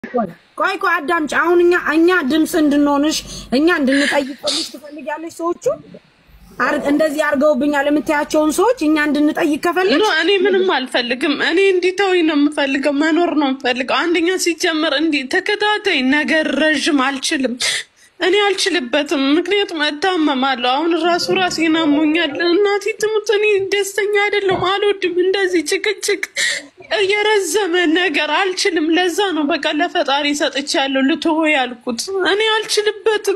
ቆይ ቆይ አዳምጪ። አሁን እኛ እኛ ድምፅ እንድንሆንሽ እኛ እንድንጠይቅልሽ ትፈልጊያለሽ? ሰዎቹ አር- እንደዚህ አድርገውብኛል የምታያቸውን ሰዎች እኛ እንድንጠይቅ ከፈለግሽ ኖ እኔ ምንም አልፈልግም። እኔ እንዲተውኝ ነው የምፈልገው፣ መኖር ነው የምፈልገው። አንደኛ ሲጀመር እንዲህ ተከታታይ ነገር ረዥም አልችልም፣ እኔ አልችልበትም። ምክንያቱም እታመማለሁ። አሁን ራሱ ራሴን አሞኛል። እናቴ ትሙት፣ እኔ ደስተኛ አይደለም፣ አልወድም እንደዚህ ጭቅጭቅ፣ የረዘመ ነገር አልችልም። ለዛ ነው በቃ ለፈጣሪ ሰጥቻለሁ ልትሆ ያልኩት። እኔ አልችልበትም።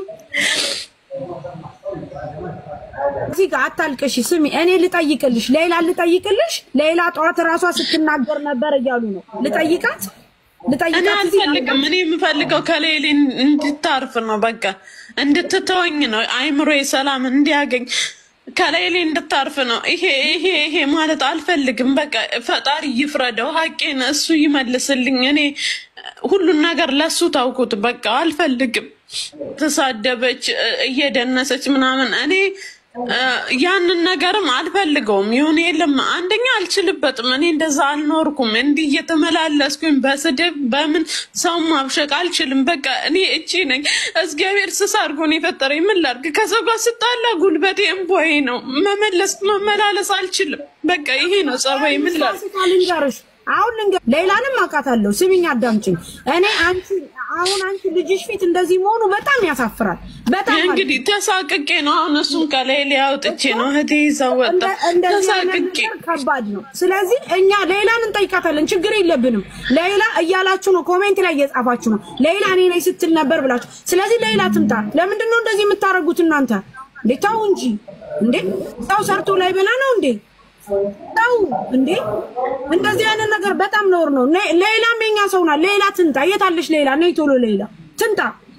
እዚህ ጋር አታልቅሽ። ስሚ እኔ ልጠይቅልሽ፣ ሌላ ልጠይቅልሽ። ሌላ ጠዋት ራሷ ስትናገር ነበር እያሉ ነው። ልጠይቃት እኔ ልጠይቃት እዚህ ጋር አልፈልግም። እኔ የምፈልገው ከሌሊ እንድታርፍ ነው፣ በቃ እንድትተወኝ ነው፣ አይምሮ ሰላም እንዲያገኝ ከሌሊ እንድታርፍ ነው። ይሄ ይሄ ይሄ ማለት አልፈልግም። በቃ ፈጣሪ ይፍረደው፣ ሀቄን እሱ ይመልስልኝ። እኔ ሁሉን ነገር ለሱ ታውኩት። በቃ አልፈልግም። ተሳደበች፣ እየደነሰች ምናምን እኔ እ፣ ያንን ነገርም አልፈልገውም። ይሁን የለም አንደኛ አልችልበትም። እኔ እንደዛ አልኖርኩም። እንዲህ እየተመላለስኩኝ በስድብ በምን ሰው ማብሸቅ አልችልም። በቃ እኔ እቺ ነኝ። እግዚአብሔር ስስ አድርጎ ነው የፈጠረኝ። ምን ላድርግ? ከሰው ጋር ስጣላ ጉልበቴ እምቦዬ ነው። መመለስ መመላለስ አልችልም። በቃ ይሄ ነው ጸባይ። ምን ላድርግ? ልንገርሽ አሁን ልንገር ሌላንም አውቃታለሁ። ስሚኝ አዳምጪኝ። እኔ አንቺ አሁን አንቺ ልጅሽ ፊት እንደዚህ መሆኑ በጣም ያሳፍራል። በጣም ማለት እንግዲህ ተሳቅቄ ነው አሁን እሱን ከላይ ላይ አውጥቼ ነው እህቴ ይዘው ወጣ። እንደ- እንደዚህ አይነት ተሳቅቄ ነገር ከባድ ነው። ስለዚህ እኛ ሌላን እንጠይቃታለን፣ ችግር የለብንም። ሌላ እያላችሁ ነው፣ ኮሜንት ላይ እየጻፋችሁ ነው። ሌላ እኔ ነኝ ስትል ነበር ብላችሁ። ስለዚህ ሌላ ትምጣ። ለምንድን ነው እንደዚህ የምታደርጉት እናንተ? እንዴ ተው እንጂ እንዴ! ሰው ሰርቶ ላይ በላ ነው እንዴ? ተው እንዴ! እንደዚህ አይነት ነገር በጣም ነውር ነው። ሌ- ሌላም የኛ ሰው ናት። ሌላ ትምጣ። የታለሽ ሌላ? ነይ ቶሎ ሌላ ትምጣ።